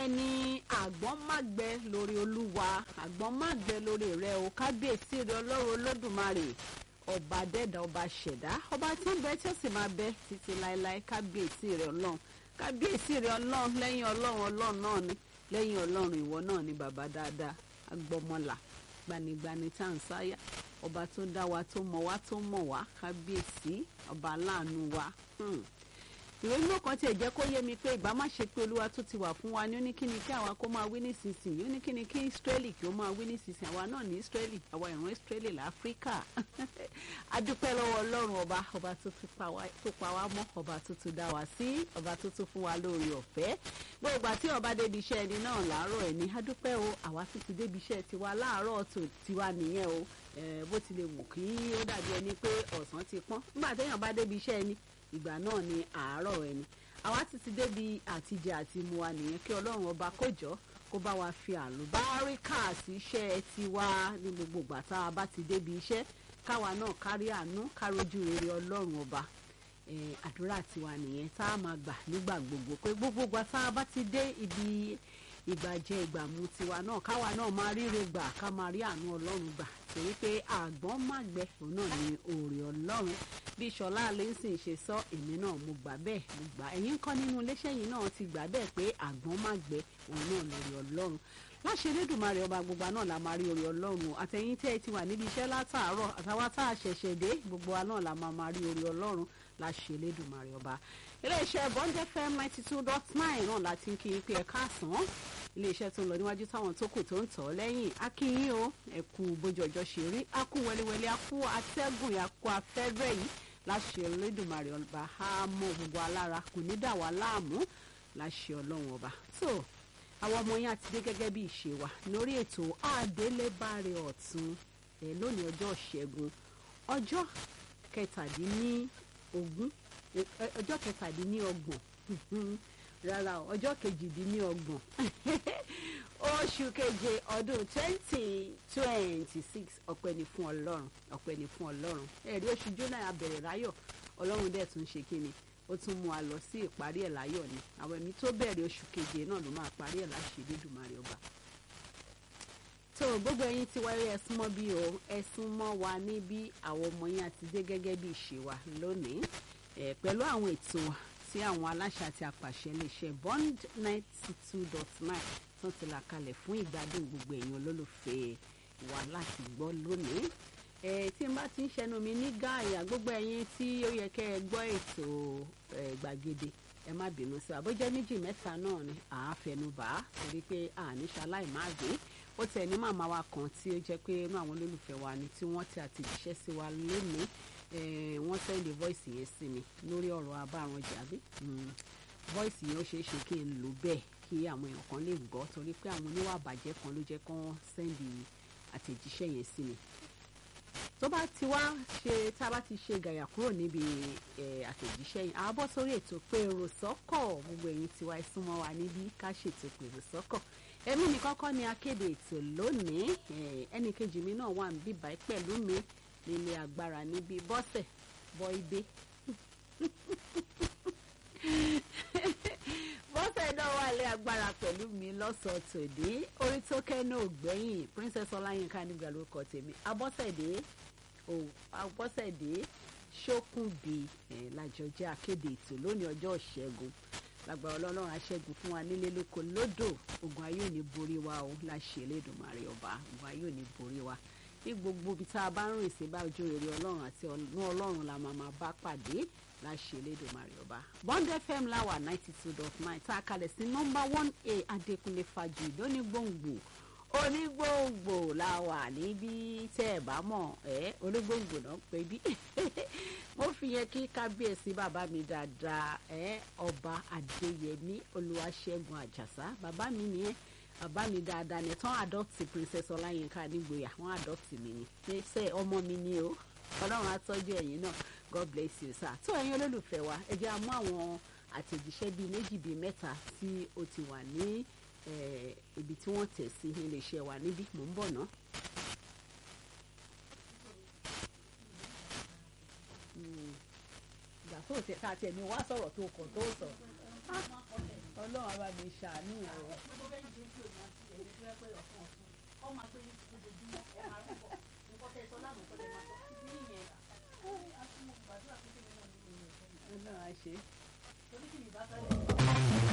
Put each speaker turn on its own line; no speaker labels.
bẹ́ẹ̀ ni àgbọ̀n má gbẹ lórí olúwa àgbọ̀n má gbẹ lórí rẹ o kábíyèsí rẹ ọlọ́run olódùmarè ọba dẹ́dà ọba ṣẹ̀dá ọba tí ń bẹ tí ó sì máa bẹ títí láéláé kábíyèsí rẹ ọlọ́run kábíyèsí rẹ ọlọ́run lẹ́yìn ọlọ́run ọlọ́run náà ni lẹ́yìn ọlọ́run ìwọ náà ni bàbá dáadáa agbọmọlà gbanigbani tá à ń sáyà ọba tó dá wa tó mọ̀ wá tó mọ̀ wá kábíyèsí ọba aláàánú wa. Hmm ìròyìn náà kan tiẹ̀ jẹ́ kó yé mi pé ìgbà má ṣe pé olúwa tó ti wà fún wa ní oníkíni kí àwa kó máa wí nísinsìnyí oníkíni kí israeli kí ó máa wí nísinsìnyí àwa náà ní israeli àwa ìran israeli láfíríkà adúpẹ́ lọ́wọ́ ọlọ́run ọba ọba tó pa wá mọ́ ọba tó tún dá wa sí ọba tó tún fún wa lórí ọ̀fẹ́ gbogbo àti ọba débi iṣẹ́ ẹni náà láàárọ̀ ẹ̀ ní adúpẹ́ o àwa tó ti débi iṣẹ́ tiwa láàárọ̀ tó tiwa nìyẹn o bó tilẹ̀ wù kí ó dàbí ẹni pé ọ̀sán ti pọ́n nígbà téèyàn bá débi iṣẹ́ ẹni ìgbà náà ni àárọ̀ ẹni àwa ti ti débi àtijẹ àti mu wa nìyẹn kí ọlọ́run ọba kó jọ kó bá wa fi àlùbáríkà sí iṣẹ́ tiwa ní gbogbo ìgbà tá a bá ti débi iṣẹ́ káwa náà kárí àánú kárójú rere ọlọ́run ọba àdúrà tiwa nìyẹn tá a máa gbà nígbà gbogbo pé gbogbo ìgbà tá a bá ti dé ibi ìgbàjẹ ìgbàmu tiwa náà káwa náà máa ríre gbà ká máa rí àánú ọlọ́run gbà torí pé àgbọ̀n má gbẹ òun náà ní òòrè ọlọ́run bí ṣọlá alẹ́sìn ṣe sọ èmi náà mo gbà bẹ́ẹ̀ mo gbà ẹ̀yin kọ́ nínú iléeṣẹ́ yìí náà ti gbà bẹ́ẹ̀ pé àgbọ̀n má gbẹ òun náà lórí ọlọ́run láṣẹ elédùnmarè ọba gbogbo náà la máa rí orí ọlọ́run àtẹ̀yìn tẹ́ ẹ ti wà níbi iṣẹ́ látàárọ̀ àtàwọn tá a ṣẹ̀ṣẹ̀ dé gbogbo wa náà la máa máa rí orí ọlọ́run láṣẹ elédùnmarè ọba iléeṣẹ́ bond fm ninety two dot nine náà láti ń kí n pé ẹ káàsán iléeṣẹ́ tó ń lọ níwájú táwọn tó kù tó ń tọ̀ lẹ́yìn akínyìn o ẹ̀kú bójú ọjọ́ ṣe rí akú wẹliwẹli akú atẹ́gùn akú afẹ́rẹ́ yìí láṣẹ Olódùmarè ọba á mọ gbogbo alára kò ní dà wá láàmú láṣẹ ọlọ́run ọba tó àwọn ọmọ yẹn àti dé gẹ́gẹ́ bí ìṣe wa lórí ètò àdélébáre ọ̀tún ẹ̀ lónìí ọjọ́ ṣẹ́gun ọjọ́ kẹtàdínlógún ọjọ́ kẹtàdínlọ́gbọ̀n rárá ọjọ́ kejìdínlọ́gbọ̀n oṣù keje ọdún twenty twenty six ọpẹ́ ni fún ọlọ́run ọpẹ́ ni fún ọlọ́run ẹ̀rí oṣù jóná abẹ̀rẹ̀ láyọ̀ ọlọ́run dẹ̀ tún ṣe kí ni ó tún mú a lọ sí ìparí ẹ̀ láyọ̀ ni àwọn ẹ̀mí tó bẹ̀rẹ̀ oṣù keje náà ló máa parí ẹ̀ láṣẹ Elédùmarè ọba tó gbogbo ẹ̀yin ti wáyé ẹ̀sùn mọ́ bí o ẹ̀sùn mọ́ wa níbí àwọn ọmọ yẹn àti dé gẹ́gẹ́ bí ìṣe wa lónìí ẹ̀ pẹ̀lú àwọn ètò tí àwọn aláṣẹ àti àpàṣẹ iléeṣẹ́ bond ninety two dot nine tó ti là kalẹ̀ fún ìgbádùn gbogbo èèyàn olólùfẹ́ wa láti gbọ́ lónìí ẹ tí n bá ti ń ṣẹnu mi ní gáàyà gbogbo ẹ̀yin tí ó yẹ kẹ́ ẹ gbọ́ ètò gbàgede ẹ má bínú sí àbójẹ́ méjì mẹ́ta náà ni àáfẹnubà torí pé àníṣaláì má gbé ó tẹ̀ ní màmá wa kan tí ó jẹ́ pé inú àwọn olólùfẹ́ wa ni tí wọ́n ti àtẹ̀jíṣẹ́ sí wa lónìí wọ́n sẹ́ndì voice yẹn sí mi lórí ọ̀rọ̀ abárànjà bí voice yẹn ó ṣeé ṣe kí n lò bẹ́ẹ̀ kí àwọn èèyàn kan lè gbọ́ torí pé àwọn oníwà bàjẹ́ kan ló jẹ́ kán sẹ́ndì àtẹ̀jíṣẹ́ yẹn sí mi tó bá ti wá ṣe tá a bá ti ṣe gàyà kúrò níbi àtẹ̀jíṣẹ́ yẹn àá bọ́ sórí ètò pé èrò sọ́kọ̀ gbogbo ẹ̀yin tiwa ẹ súnmọ́ wa níbí ká ṣètò pèrò sọ́kọ̀ èmi nìkan kọ́ ni akéde ètò lónìí ẹnì kejì mi náà wà níbí báyìí pẹ̀lú mi nílé agbára níbi bọ́sẹ̀ bọ́ ibé bọ́sẹ̀ náà wà lé agbára pẹ̀lú mi lọ́sọ̀ọ́ tòde orí tó kẹ́nu ògbẹ́yìn princess ọláyínká nígbà lórúkọ tèmi abọ́sẹ̀dé abọ́sẹ̀dé ṣókùnbí làjọjẹ́ akéde ètò lónìí ọjọ́ ìṣẹ́gun lágbára ọlọ́run aṣẹ́gun fún wa nílé lóko lódò ogun ayé ò ní borí wa o láṣẹ Elédùmarè ọba ogun ayé ò ní borí wa ní gbogbo ibi tá a bá ń rìn sí bá ojú rere ọlọ́run àti ọ̀nà ọlọ́run la máa máa bá pàdé láṣẹ Elédùmarè ọba. Bond FM láwà ninety two dot nine tá a kalẹ̀ sí nọ́mbà one a Adékúnlé Fájì lónígbòǹgbò onígbòǹgbò láwà níbí tẹ́ ẹ̀ bá mọ̀ ẹ́ onígbòǹgbò náà pé bí mo fi yẹn kí kábíyèsí bàbá mi dáadáa ẹ́ ọba Adéyẹmí Olúwaṣẹ́gun Àjàsá bàbá mi nìyẹn bàbá mi dáadáa ní tán àdọ́tì princess ọláyínká nígboyà wọ́n àdọ́tì mi ni pé sẹ́ ọmọ mi ni o ọlọ́run á tọ́jú ẹ̀yin náà god bless you sir tó ẹ̀yin olólùfẹ́ wa ẹ jẹ́ a mú àwọn àtẹ̀jíṣẹ́ bíi méjì bíi mẹ́ta tí ó ti wà ní ibi tí wọ́n tẹ̀ sí iléeṣẹ́ wa níbí mò ń bọ̀ ná. ìgbà tó tẹ ká tiẹ̀ ní wá sọ̀rọ̀ tó kàn tó sọ ọlọ́run á bá mi ṣàánú o.
gbogbo bẹ́ẹ̀ ni ṣe ń pè wọ́n sí ẹ̀mí tó yẹ pé ọ̀kan ọ̀tún ọ máa gbé yín lójoojúmọ́ ẹ máa rúbọ nǹkan tẹ sọ lánàá kọ́ tẹ máa sọ títí nìyẹn àti mo gbàdúrà pé kí ni náà nínú ìyẹn
ọlọ́run á ṣe é.
torí kí ni ìbá fẹ́ lẹ́yìn.